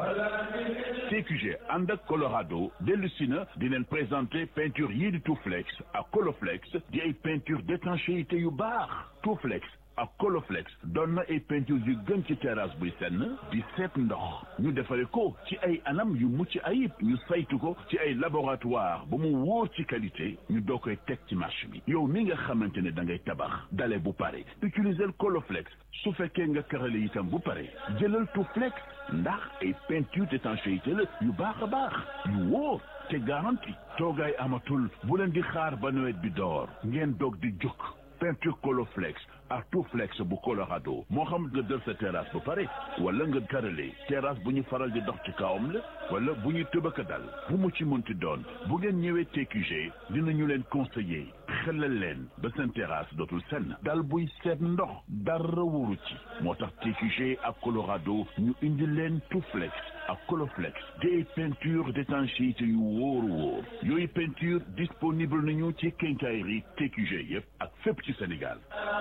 TQG ànd ak Colorado dellu si na di leen présenté peinture yii di Touflex ak Coloflex di ay peinture d'étanchéité yu baax Touflex ak Coloflex doon na ay peinture yu gën ci terrasse buy senn di seet ndox ñu defare ko ci ay anam yu mucc ayib ñu saytu ko ci ay laboratoire ba mu wóor ci qualité ñu doo koy teg ci marché bi yow mi nga xamante ne da ngay tabax dale bu pare utiliser Coloflex su fekkee nga karale itam bu pare jëlal Touflex ndax ay peinture d'étanchéité la yu baax a baax yu wóor te garanti toogaay amatul bu leen di xaar ba nawet bi door ngeen doog di jóg peinture Coloflex ak Touflex bu Colorado moo xam nga def sa terrasse ba pare wala nga karale terrasse bu ñu faral di dox ci kawam la wala bu ñu tëbaka dal bu mu ci mënti doon bu ngeen ñëwee TQG dinañu leen conseiller xelal leen ba seen terrasse dootul senn dal buy seet ndox dara wóoru ci moo tax TQG ak Colorado ñu indi leen Touflex ak Coloflex des peintures d'étanchéité yu wóor wóor yooyu peinture disponible nañu ci quincaillerie TQG yëpp ak fépp ci Sénégal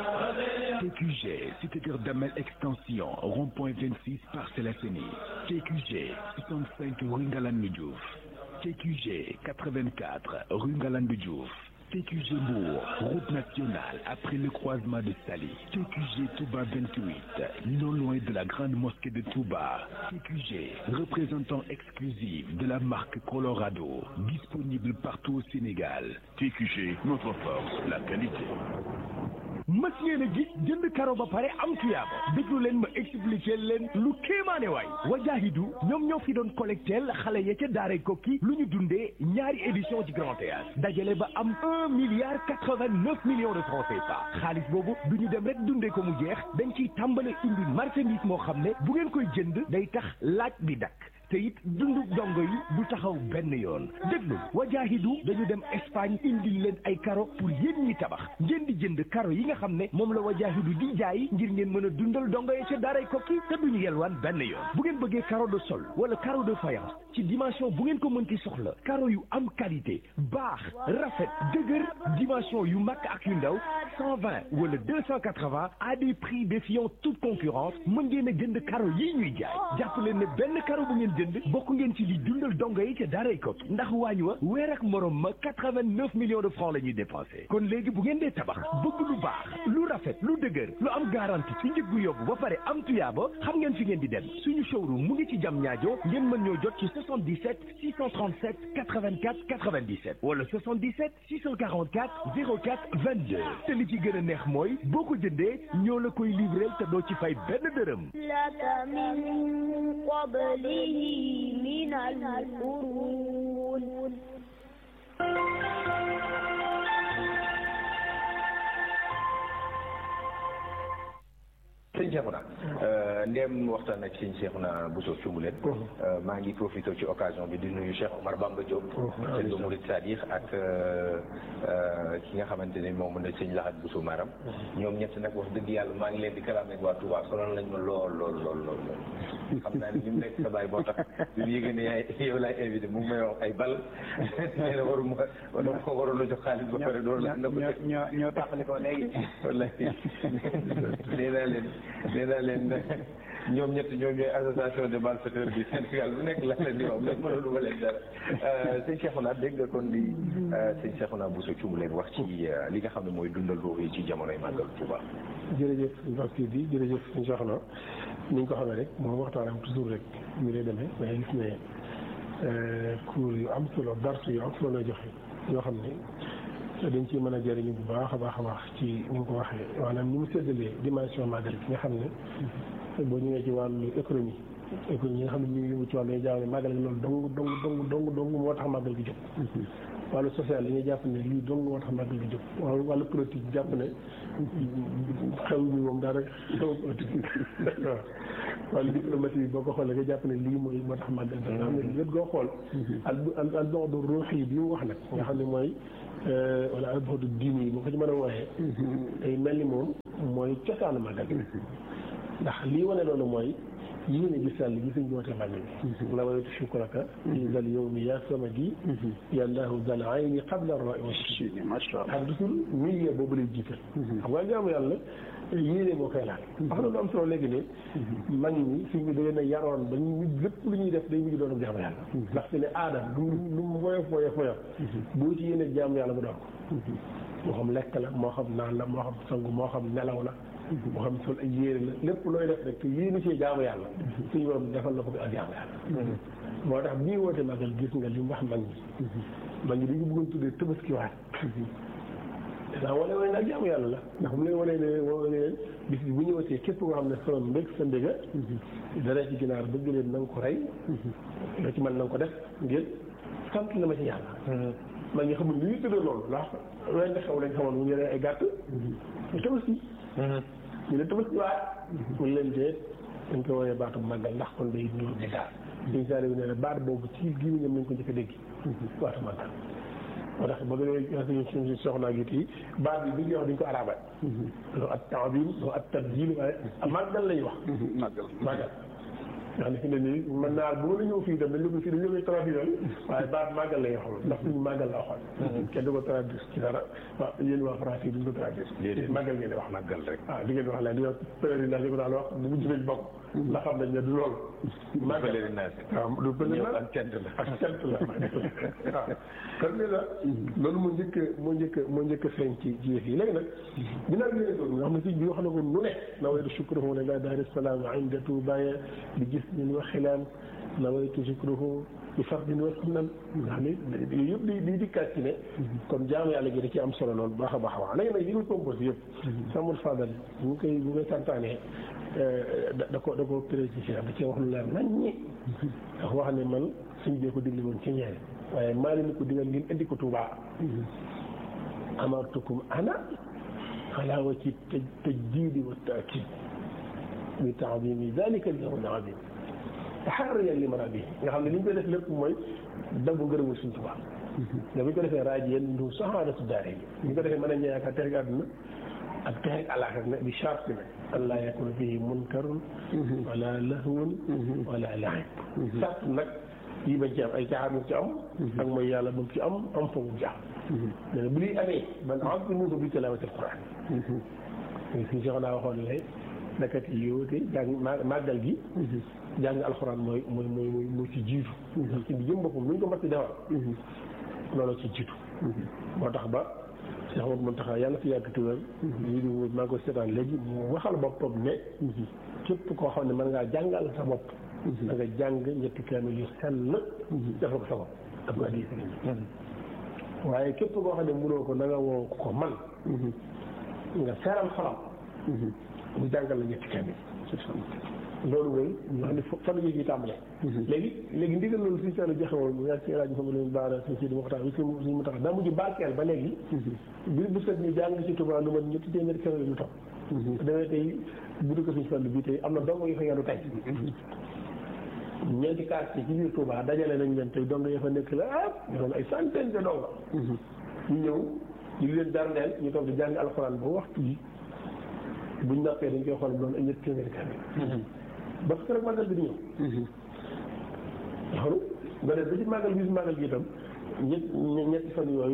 TQG, cité Kër Damel extension, rond-point 26 Parcelles Assainies. TQG, 65 rue Ngalandou Diouf. TQG, 84 rue Ngalandou Diouf. TQG Mbour, route nationale après le croisement de Sali. TQG Touba 28, non loin de la grande mosquée de Touba. TQG, représentant exclusif de la marque Colorado, disponible partout au Sénégal. TQG, notre force, la qualité. mës ngeen a gis jënd karo ba pare am tuyaaba déglu leen ma expliquer leen lu kéemaane waay wajaahidu ñoom ñoo fi doon collecteel xale ya ca daaray kokki lu ñu dundee ñaari édition ci grand théâtre dajale ba am un milliard quatre-vingt-neuf millions de francs CFA xaalis boobu du ñu dem rek dundee ko mu jeex dañ ciy tàmbale indi marchandise moo xam ne bu ngeen koy jënd day tax laaj bi dakk te it dundu dongo yi du taxaw benn yoon déglu wajaahidu dañu dem Espagne indil leen ay karo pour yéen ñi tabax ngeen di jënd karo yi nga xam ne moom la wajaahidu di jaay ngir ngeen mën a dundal dongo yi ca daaray kokki te duñu yelwaan benn yoon bu ngeen bëggee karo de sol wala karo de faïence ci dimension bu ngeen ko mënti soxla karo yu am qualité baax rafet dëgër dimension yu mag ak yu ndaw cent vingt wala deux cent quatre-vingts à des prix défiant toute concurrence mën ngeen a jënd karo yi ñuy jaay jàpp leen ne benn karo bu ngeen jënd bokk ngeen ci li dundal dongo yi ca daaray kokki ndax waañ wa weer ak morom ma quatre-vingt-neuf millions de francs la ñuy dépensé kon léegi bu ngeen dee tabax bëgg lu baax lu rafet lu dëgër lu am garantie ci njëg gu yóbbu ba pare am tuyaaba xam ngeen fi ngeen di dem suñu showroom mu ngi ci jam ñaajo ngeen mën ñoo jot ci 77 637 84 97 wala 77 644 04 22 te li ci gën a neex mooy boo ko jëndee ñoo la koy livreel te doo ci fay benn dërëm لك من قبله من القرون sëñ Cheikhouna ndéem waxtaan ak sëñ Cheikhouna Bousso Cumbuleen maa ngi profité ci occasion bi di nuyu Cheikh Omar Bamba Diop sëñ ba Mourid Sadiq ak ki nga xamante ne moom ne sëñ Lahat Bousso Maram ñoom ñett nag wax dëgg yàlla maa ngi leen di kalaam ak waa Touba sonal nañ ma lool lool lool lool lool xam naa ne li mu nekk sa baay moo tax bi mu yëgee ne yaay yow laay invité mu ngi may wax ay bal nee na waru ma dama ko waroon a jox xaalis ba pare doon la na ko ñoo ñoo tàqali ko léegi wallahi nee naa leen nee naa leen ñoom ñett ñoom ñooy association de malfaiteurs bi Sénégal bu nekk la leen di wax mais mënalu ma leen dara sëñ Cheikhouna dégg nga kon li sëñ Cheikhouna Bousso Thioub leen wax ci li nga xam ne mooy dundal ruux yi ci jamonoy màggal Touba. jërëjëf mbokk bi jërëjëf sëñ Cheikhouna ni ñu ko xamee rek moom waxtaanam toujours rek ñu lay demee mais gis ne cours yu am solo darsu yu am solo lay joxe yoo xam ne dañ ciy mën a jëriñu bu baax a baax a baax ci ni nga ko waxee maanaam ni mu séddalee dimension màggal ki nga xam ne boo ñëwee ci wàllu économie économie yi nga xam ne ñu ngi yëngu ci wàllu jaaw ne màggal gi loolu dong dong dong dong dong moo tax màggal gi jóg wàllu social yi ñuy jàpp ne lii dong moo tax màggal gi jóg wàllu wàllu politique jàpp ne xew mi moom daa rek xew politique waaw wàllu diplomatie bi boo ko xoolee nga jàpp ne lii mooy moo tax màggal gi nga xam ne wét goo xool al al don du ruux yi bi mu wax nag nga xam ne mooy wala al bodu diini yi bu ko ci mën a wooyee day mel ni moom mooy cosaanu màggal gi ndax lii wane loolu mooy yéene gi sàll gi suñ woote màggal gi la waytu shukraka fi zal yawmi ya samadi yallahu zal ayni qabla ar-ra'i wa shidi xam toujours milieu boobu lay jiital xam nga jaamu yàlla yéene moo koy laal wax na lu am solo léegi ne mag ñi suñ bi da leen a yaroon ba ñu lépp lu ñuy def day mujj doon jaamu yàlla ndax fi ne aada lu lu mu woyof woyof woyof boo ci yéene jaamu yàlla mu doon moo xam lekk la moo xam naan la moo xam sangu moo xam nelaw la moo xam sol ay yére la lépp looy def rek te yéene ci jaamu yàlla suñu borom defal na ko bi ak jaamu yàlla moo tax bii woote magal gis nga li mu wax mag ñi mag ñi dañu bëggoon tuddee tabaskiwaat danaa wane wane nag jaamu yàlla la ndax mu leen wane ne wane leen bis bi bu ñëwatee képp koo xam ne sama mbég sa mbéga dara ci ginaar bëgg leen na nga ko rey loo ci mën na nga ko def ngir sant la ma ci yàlla mag ñi xamul li ñuy tëddee loolu ndax wenn xew lañ xamoon mu ñu ay gàtt ñu tabaski ñu ne tabaski waat mu leen dee dañ ko woowee baatu màggal ndax kon day nuru di daal suñu saali bi nee na baat boobu ci gémmiñam nañ ko njëkk a dégg baatu màggal moo tax ba nga suñu suñu soxnaa gi tii baat bi bi ñu wax duñ ko arabal loo at ta'zim loo at tabjil waaye màggal lañu wax màggal màggal nga xam ne fi ne nii mën naa bu la ñëw fii dem dañ la ko fii dañ la koy traduire waaye baat màggal lay wax ndax suñu màggal la waxoon kenn du ko traduire ci dara waaw yéen waa français duñ ko traduire màggal ngeen di wax màggal rek waaw di ngeen wax leen di wax pèlerinage ko daal wax bu mujj nañ bokk ndax xam nañ ne du loolu màggal pèlerinage waaw du pèlerinage ak cant la ak cant la waaw kon ne la loolu moo njëkk moo njëkk moo njëkk feeñ ci ci yëf yi léegi nag ginnaaw bi nga nga xam ne si bi wax na ko nu ne nawaytu shukruhu la daari salaam inda tuubaya bi gis min wa xilaan nawaytu shukruhu bi fardin wa sunnan nga xam ne yooyu yëpp di di dikkaat ci ne kon jaamu yàlla gi da ci am solo loolu baax a baax a wax léegi nag yi nga composé yëpp samul fadal bu ñu koy bu ngay santaane da ko da ko précisé da cee wax lu leer nañ ñi ndax wax ne man suñ bee ko digle woon ci ñeene waaye maa leen ko digal ngeen indi ko Tuubaa amartukum ana ala wa ci tajdiidi wa taakid bi taadimi dalika al yawm al azim taxarriyan li marabi nga xam ne li ñu koy def lépp mooy daggu ngërëmul suñ Tuubaa nga bu ñu ko defee raaj yéen du saxaadatu daare yi ñu ko defee mën a ñëwaat texe àdduna ak texe àllaaxira ne bi charte bi nag an laa yakuna fihi munkarun wala lahwun wala laib charte nag yi bañ ci am ay caaxaan mu ci am ak mooy yàlla bu ci am am fa mu ci am mais bu liy amee man azimuhu bi tilaawati alquran suñu soxna naa waxoon ne dakat yi yóote jàng màggal gi jàng alxuraan mooy mooy mooy mooy moo ci jiitu ci bi jëm boppam lu ñu ko matti defal loolu ci jiitu moo tax ba Cheikh Amadou Mountakha yàlla fi yàgg tuwér lii di maa ngi ko seetaan léegi mu waxal boppam ne képp koo xam ne mën ngaa jàngal sa bopp da nga jàng ñetti kaamil yu sell defal ko sa bopp ak ko addi sëriñ waaye képp koo xam ne mënoo ko na nga woo ko man nga seeral xolam mu jàngal la ñetti kaamil loolu mooy ñu xam ne fan la ñuy tàmbalee léegi léegi ndigal loolu suñu seetlu joxe woon mu yàgg ci rajo fa leen baara suñ si di waxtaan bi suñ mu tax daa mujj barkeel ba léegi bi bu set ñu jàng ci Tuubaa lu ma ñetti téeméeri kaamil lu topp demee tey bu dul ko suñu fàllu bii tey am na dong yu fa yendu tey ñeenti quartier ci biir Touba dajale nañ leen tey dong ya fa nekk la ah ñu doon ay centaine de donga ñu ñëw ñu leen darneel ñu toog di jàng alxuraan ba waxtu bi buñ nappee dañ koy xool doon ay ñetti téeméeri kaamil ba parce que rek màggal bi di ñëw loolu nga def ba ci màggal bi si màggal gi itam ñett ñetti fan yooyu